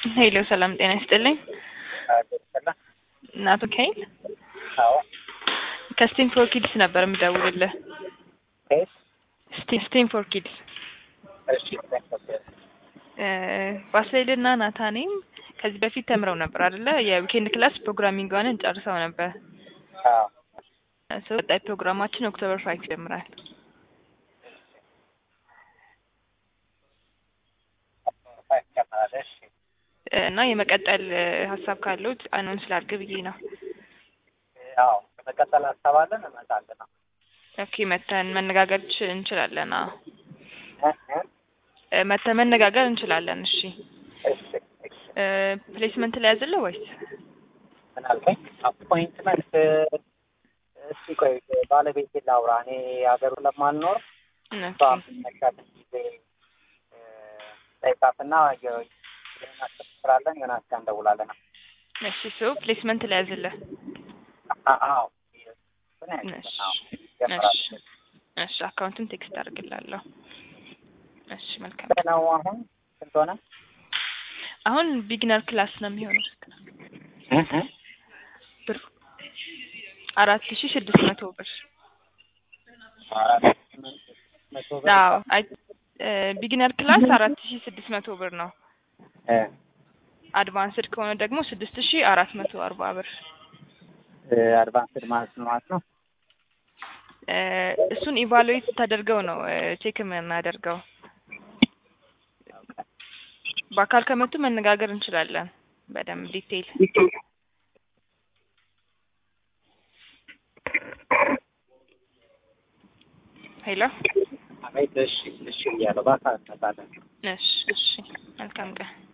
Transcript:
ሄሎ ሰላም ጤና ይስጥልኝ። እናቶ ካይል አዎ ከስቴም ፎር ኪድስ ነበር የምደውልልህ። ኬስ ስቴ- ስቴም ፎር ኪድስ እሺ ባስሌል እና ናታኔም ከዚህ በፊት ተምረው ነበር አይደለ? የዊኬንድ ክላስ ፕሮግራሚንግዋንን ጨርሰው ነበር። አዎ ሰው ቀጣይ ፕሮግራማችን ኦክቶበር ፋይቭ ይጀምራል ይጨምራል። እሺ እና የመቀጠል ሀሳብ ካለው አኖን ስላድርግ ብዬ ነው። አዎ በመቀጠል ሀሳብ አለን እመጣለን። አዎ ኦኬ መተን መነጋገር ች- እንችላለን። አዎ እ እ እ መተን መነጋገር እንችላለን። እሺ እሺ እሺ እ ፕሌስመንት ላይ ያዝልህ ወይስ ምን አልከኝ? አፖይንትመንት እስቲ ቆይ ባለቤቴ ላውራ። እኔ ሀገሩ ለማልኖር እሷ ኦኬ መሻት ጊዜ ጠይቃትና ዮናስ ስራለን ዮናስ ጋር እንደውላለን። እሺ ሰው ፕሌስመንት ላይ ያዝልህ። አ- አዎ ምን እሺ ያህል አዎ ይጀምራል። እሺ እሺ አካውንቱን ቴክስት አድርግላለሁ። እሺ መልካም ነው አሁን ስንት ሆነ? አሁን ቢግነር ክላስ ነው የሚሆነው እ እ ብር አራት ሺ ስድስት መቶ ብር አራት መቶ ብር አዎ አይ ቢግነር ክላስ አራት ሺ ስድስት መቶ ብር ነው። እ አድቫንስድ ከሆነ ደግሞ ስድስት ሺ አራት መቶ አርባ ብር እ አድቫንስድ ማለት ነው ማለት ነው። እ እሱን ኢቫሉዌት ተደርገው ነው ቼክ የምናደርገው። በአካል ከመጡ መነጋገር እንችላለን በደንብ ዲቴይል። ሄሎ አቤት እሺ እሺ እያለሁ በአካል እንመጣለን። እሺ እሺ መልካም ቀን